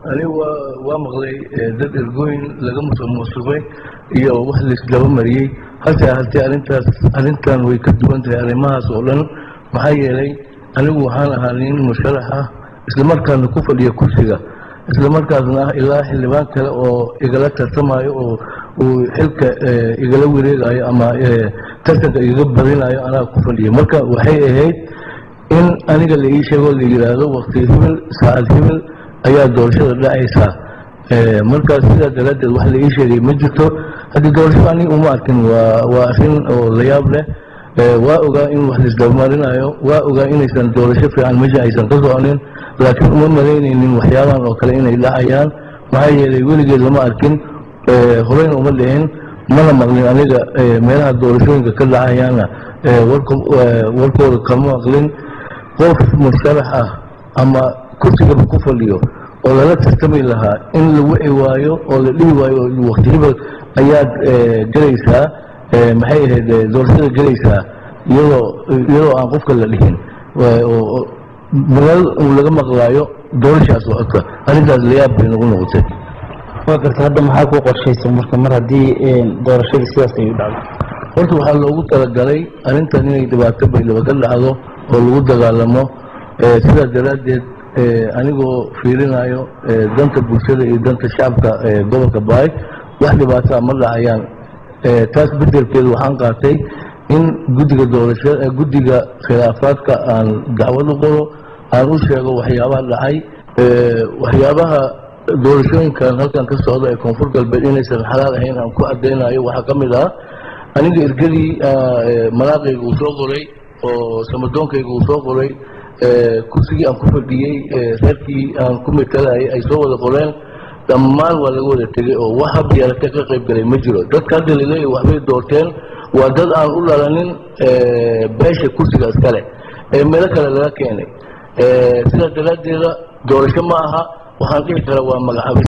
anigu waa waa maqlay dad ergooyin laga musuqmaasuqay iyo wax laisdaba mariyey hase ahaatee arrintaas arrintan way ka duwan tahay arrimahaas oo dhan maxaa yeelay anigu waxaan ahaa nin musharax ah islamarkaasna ku fadhiya kursiga islamarkaasna ah ilaa xildhibaan kale oo igala tartamayo oo uu xilka igala wareegayo ama tartanka igaga badinayo anaa ku fadhiya marka waxay ahayd in aniga la ii sheego la yidhaahdo wakti hibil saacad hibil ayaa doorashada dhacaysaa markaas sidaa daraaddeed wax la ii sheegay ma jirto haddii doorashada aniga uma arkin waa waa arrin oo la yaab leh waa ogaa in wax laisdabamarinayo waa ogaa inaysan doorasho fiican meesha aysan ka soconin laakiin uma malaynaynin waxyaabahan oo kale inay dhacayaan maxaa yeelay weligeed lama arkin horeyna uma dhicin mana maqlin aniga meelaha doorashooyinka ka dhacayaana warkooda kama maqlin qof musharax ah ama kursigaba ku fadhiyo oo lala tartami lahaa in la wici waayo oo la dhihi waayo wakti hibal ayaad gelaysaa maxay ahayd doorashada gelaysaa iyadoo iyadoo aan qofka la dhihin meel uu laga maqlaayo doorashaas socota arrintaas layaab bay nagu noqotay waa garta hadda maxaa ku qorshaysa marka mar haddii doorashadii sidaas ay u dhacdo horta waxaa loogu talagalay arrintan inay dhibaato baydhaba ka dhacdo oo lagu dagaalamo sidaas daraaddeed anigoo fiirinayo danta bulshada iyo danta shacabka gobolka baay wax dhibaataa ma dhacayaan taas bedelkeeda waxaan qaatay in guddiga doorashada guddiga khilaafaadka aan dacwad u qoro aan u sheego waxyaabaha dhacay waxyaabaha doorashooyinkan halkan ka socda ee koonfur galbeed inaysan xalaal ahayn aan ku cadaynayo waxaa ka mid ah aniga ergadii malaaqayga uu soo qoray oo samadoonkayga uu soo qoray kursigii aan ku fadhiyey reerkii aan ku matalayay ay soo wada qoreen dhammaan waa laga wada tegey oo wax hab yeelata ka qayb galay ma jiro dadka hadda laleeya waxbay doorteen waa dad aan u dhalanin beesha kursiga iskale ee meelo kale laga keenay sidaas daraaddeeda doorasho ma aha waxaan dhihi karaa waa magacaabis